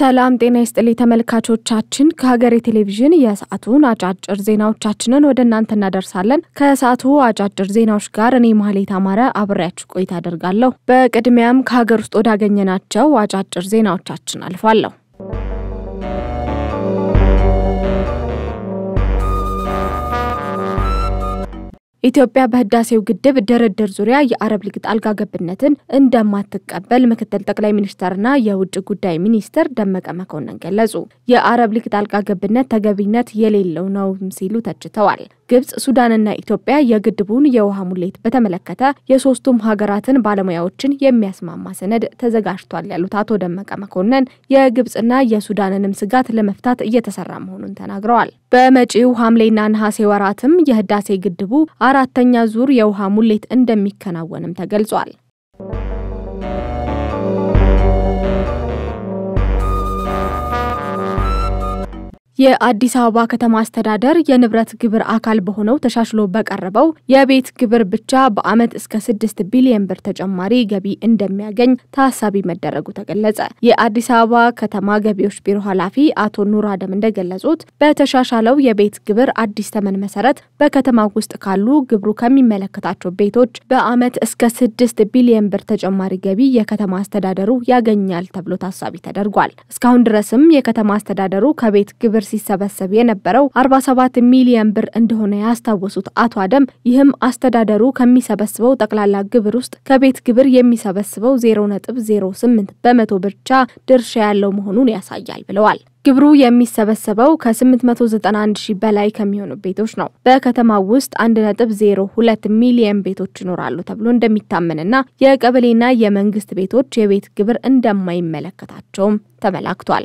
ሰላም ጤና ይስጥልኝ ተመልካቾቻችን፣ ከሀገሬ ቴሌቪዥን የሰዓቱን አጫጭር ዜናዎቻችንን ወደ እናንተ እናደርሳለን። ከሰዓቱ አጫጭር ዜናዎች ጋር እኔ ማህሌት አማረ አብሬያችሁ ቆይታ አደርጋለሁ። በቅድሚያም ከሀገር ውስጥ ወዳገኘናቸው አጫጭር ዜናዎቻችን አልፋለሁ። ኢትዮጵያ በህዳሴው ግድብ ድርድር ዙሪያ የአረብ ሊግ ጣልቃ ገብነትን እንደማትቀበል ምክትል ጠቅላይ ሚኒስትርና የውጭ ጉዳይ ሚኒስትር ደመቀ መኮንን ገለጹ። የአረብ ሊግ ጣልቃ ገብነት ተገቢነት የሌለው ነው ሲሉ ተችተዋል። ግብጽ፣ ሱዳንና ኢትዮጵያ የግድቡን የውሃ ሙሌት በተመለከተ የሶስቱም ሀገራትን ባለሙያዎችን የሚያስማማ ሰነድ ተዘጋጅቷል ያሉት አቶ ደመቀ መኮንን የግብጽና የሱዳንንም ስጋት ለመፍታት እየተሰራ መሆኑን ተናግረዋል። በመጪው ሐምሌና ነሐሴ ወራትም የህዳሴ ግድቡ አራተኛ ዙር የውሃ ሙሌት እንደሚከናወንም ተገልጿል። የአዲስ አበባ ከተማ አስተዳደር የንብረት ግብር አካል በሆነው ተሻሽሎ በቀረበው የቤት ግብር ብቻ በዓመት እስከ ስድስት ቢሊዮን ብር ተጨማሪ ገቢ እንደሚያገኝ ታሳቢ መደረጉ ተገለጸ። የአዲስ አበባ ከተማ ገቢዎች ቢሮ ኃላፊ አቶ ኑር አደም እንደገለጹት በተሻሻለው የቤት ግብር አዲስ ተመን መሰረት በከተማ ውስጥ ካሉ ግብሩ ከሚመለከታቸው ቤቶች በዓመት እስከ ስድስት ቢሊዮን ብር ተጨማሪ ገቢ የከተማ አስተዳደሩ ያገኛል ተብሎ ታሳቢ ተደርጓል። እስካሁን ድረስም የከተማ አስተዳደሩ ከቤት ግብር ሲሰበሰብ የነበረው 47 ሚሊዮን ብር እንደሆነ ያስታወሱት አቶ አደም ይህም አስተዳደሩ ከሚሰበስበው ጠቅላላ ግብር ውስጥ ከቤት ግብር የሚሰበስበው 0.08 በመቶ ብቻ ድርሻ ያለው መሆኑን ያሳያል ብለዋል። ግብሩ የሚሰበሰበው ከ891 ሺህ በላይ ከሚሆኑ ቤቶች ነው። በከተማው ውስጥ 1.02 ሚሊዮን ቤቶች ይኖራሉ ተብሎ እንደሚታመንና የቀበሌና የመንግስት ቤቶች የቤት ግብር እንደማይመለከታቸውም ተመላክቷል።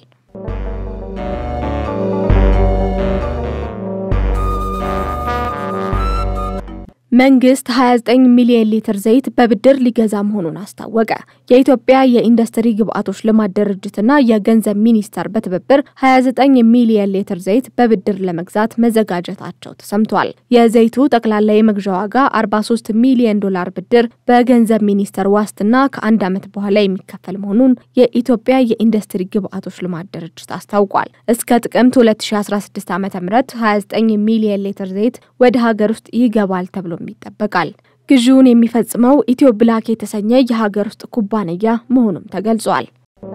መንግስት 29 ሚሊዮን ሊትር ዘይት በብድር ሊገዛ መሆኑን አስታወቀ። የኢትዮጵያ የኢንዱስትሪ ግብአቶች ልማት ድርጅትና የገንዘብ ሚኒስቴር በትብብር 29 ሚሊዮን ሊትር ዘይት በብድር ለመግዛት መዘጋጀታቸው ተሰምቷል። የዘይቱ ጠቅላላ የመግዣ ዋጋ 43 ሚሊዮን ዶላር ብድር በገንዘብ ሚኒስቴር ዋስትና ከአንድ ዓመት በኋላ የሚከፈል መሆኑን የኢትዮጵያ የኢንዱስትሪ ግብአቶች ልማት ድርጅት አስታውቋል። እስከ ጥቅምት 2016 ዓ ም 29 ሚሊዮን ሊትር ዘይት ወደ ሀገር ውስጥ ይገባል ተብሎ ይጠበቃል። ግዢውን የሚፈጽመው ኢትዮ ብላክ የተሰኘ የሀገር ውስጥ ኩባንያ መሆኑም ተገልጿል።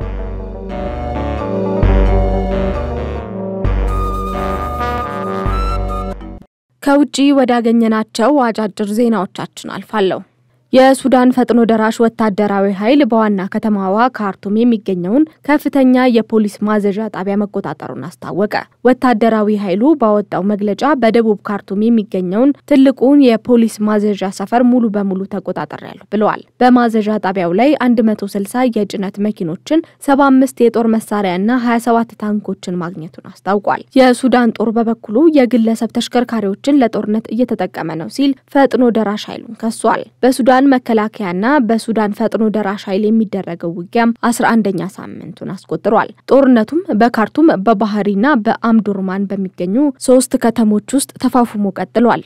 ከውጪ ወዳገኘናቸው አጫጭር ዜናዎቻችን አልፋለሁ። የሱዳን ፈጥኖ ደራሽ ወታደራዊ ኃይል በዋና ከተማዋ ካርቱም የሚገኘውን ከፍተኛ የፖሊስ ማዘዣ ጣቢያ መቆጣጠሩን አስታወቀ። ወታደራዊ ኃይሉ ባወጣው መግለጫ በደቡብ ካርቱም የሚገኘውን ትልቁን የፖሊስ ማዘዣ ሰፈር ሙሉ በሙሉ ተቆጣጠሪያለሁ ብለዋል። በማዘዣ ጣቢያው ላይ 160 የጭነት መኪኖችን፣ 75 የጦር መሳሪያና 27 ታንኮችን ማግኘቱን አስታውቋል። የሱዳን ጦር በበኩሉ የግለሰብ ተሽከርካሪዎችን ለጦርነት እየተጠቀመ ነው ሲል ፈጥኖ ደራሽ ኃይሉን ከሷል። በሱዳን መከላከያና በሱዳን ፈጥኖ ደራሽ ኃይል የሚደረገው ውጊያም አስራ አንደኛ ሳምንቱን አስቆጥሯል። ጦርነቱም በካርቱም በባህሪና በአምዱርማን በሚገኙ ሶስት ከተሞች ውስጥ ተፋፍሞ ቀጥሏል።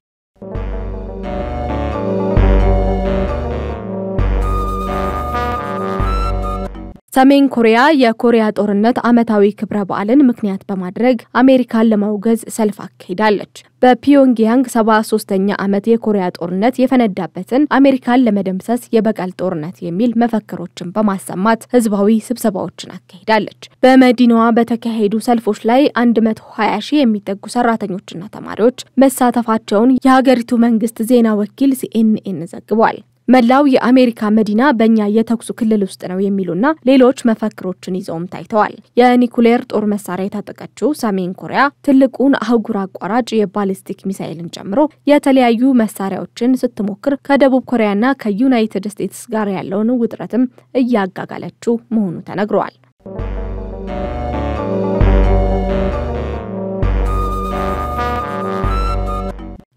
ሰሜን ኮሪያ የኮሪያ ጦርነት ዓመታዊ ክብረ በዓልን ምክንያት በማድረግ አሜሪካን ለማውገዝ ሰልፍ አካሂዳለች። በፒዮንግያንግ 73ኛ ዓመት የኮሪያ ጦርነት የፈነዳበትን አሜሪካን ለመደምሰስ የበቀል ጦርነት የሚል መፈክሮችን በማሰማት ህዝባዊ ስብሰባዎችን አካሂዳለች። በመዲናዋ በተካሄዱ ሰልፎች ላይ 120 ሺህ የሚጠጉ ሰራተኞችና ተማሪዎች መሳተፋቸውን የሀገሪቱ መንግስት ዜና ወኪል ሲኤንኤን ዘግቧል። መላው የአሜሪካ መዲና በእኛ የተኩሱ ክልል ውስጥ ነው የሚሉና ሌሎች መፈክሮችን ይዘውም ታይተዋል። የኒኩሌር ጦር መሳሪያ የታጠቀችው ሰሜን ኮሪያ ትልቁን አህጉር አቋራጭ የባሊስቲክ ሚሳይልን ጨምሮ የተለያዩ መሳሪያዎችን ስትሞክር ከደቡብ ኮሪያና ከዩናይትድ ስቴትስ ጋር ያለውን ውጥረትም እያጋጋለችው መሆኑ ተነግሯል።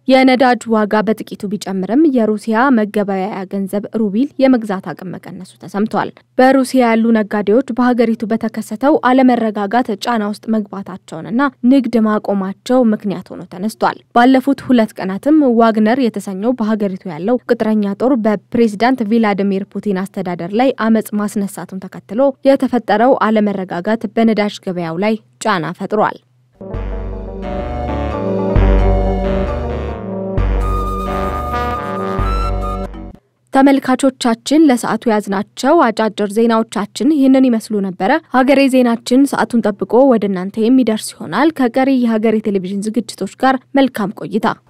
የነዳጅ ዋጋ በጥቂቱ ቢጨምርም የሩሲያ መገበያያ ገንዘብ ሩቢል የመግዛት አቅም መቀነሱ ተሰምቷል። በሩሲያ ያሉ ነጋዴዎች በሀገሪቱ በተከሰተው አለመረጋጋት ጫና ውስጥ መግባታቸውንና ንግድ ማቆማቸው ምክንያት ሆኖ ተነስቷል። ባለፉት ሁለት ቀናትም ዋግነር የተሰኘው በሀገሪቱ ያለው ቅጥረኛ ጦር በፕሬዚዳንት ቪላዲሚር ፑቲን አስተዳደር ላይ አመጽ ማስነሳቱን ተከትሎ የተፈጠረው አለመረጋጋት በነዳጅ ገበያው ላይ ጫና ፈጥሯል። ተመልካቾቻችን ለሰዓቱ ያዝናቸው አጫጭር ዜናዎቻችን ይህንን ይመስሉ ነበረ። ሀገሬ ዜናችን ሰዓቱን ጠብቆ ወደ እናንተ የሚደርስ ይሆናል። ከቀሪ የሀገሬ ቴሌቪዥን ዝግጅቶች ጋር መልካም ቆይታ